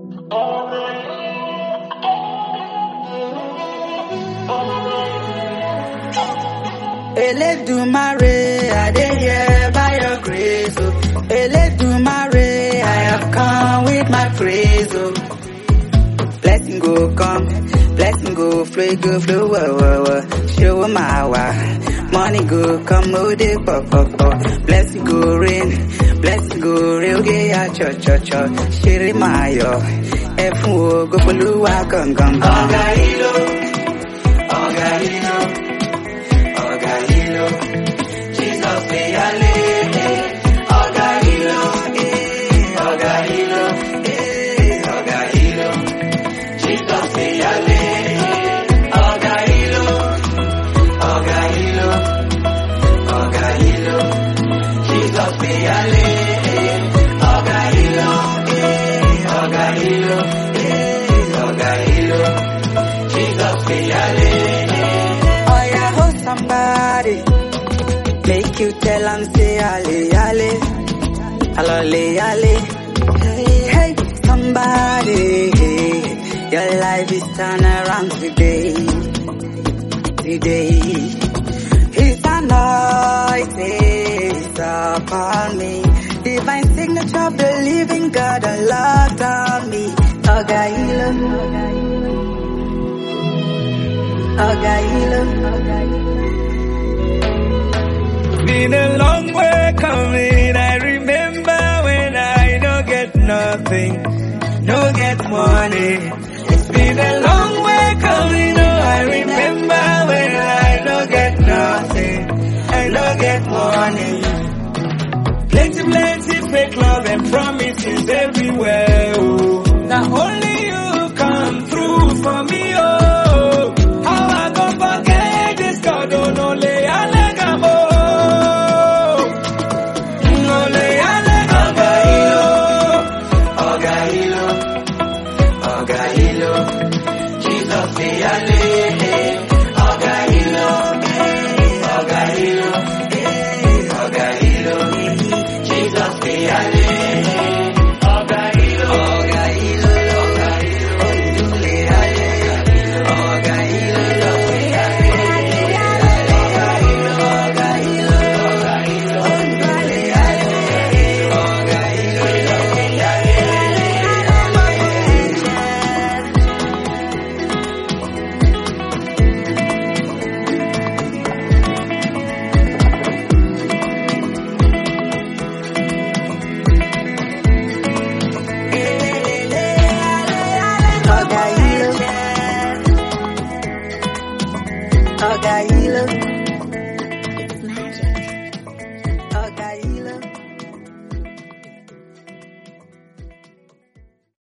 Eledumare, I dey here by your grace. Oh. Eledumare, I have come with my praise. Oh. Blessing go come, blessing go flow, go flow, wah, wah, wah. Show my wah. Money go come, oh, they pop, pop, pop. Blessing go rain, blessing go rain, okay, ya, cho, cho, cho. Shiri mayo, efun wo, go poluwa, gong, gong, gong. Oga hilo, oga hilo, oga hilo. Jesus dey ale, eh. Oga hilo, eh. Oga hilo, eh. Oga hilo. Jesus dey ale, eh. Oga hilo, oga hilo, oga hilo. Jesus dey ale, eh. Oga hilo, eh. Oga hilo, eh. Oga hilo. Jesus dey ale, eh. Oh yeah, hold somebody. Make you tell am say ale ale, alole ale. Hey hey, somebody, your life is turn around today, today. His anointing is upon me, divine signature, of the living God unlocked on me. Oga hilo, oga hilo, oga hilo. Been a long way coming. I remember when I no get nothing, no get money. It's been a long way coming. Oh, I remember when I no get nothing, I no get money. Plenty, plenty fake love and promises everywhere. Oh, now only you come through for me. Oh, how I go forget this God? Oh, no, lay alegamo. No, lay alegamo. Oga hilo, oga hilo, Jesus dey ale. eh. Oga hilo, eh. oga hilo, eh. oga hilo, Jesus dey ale. eh. Oga hilo, oga hilo, oga hilo, ondule ale. Oga hilo, dey ale. Oga hilo, oga hilo, oga hilo, ondule ale. Oga hilo, dey ale. Oga hilo, oga hilo.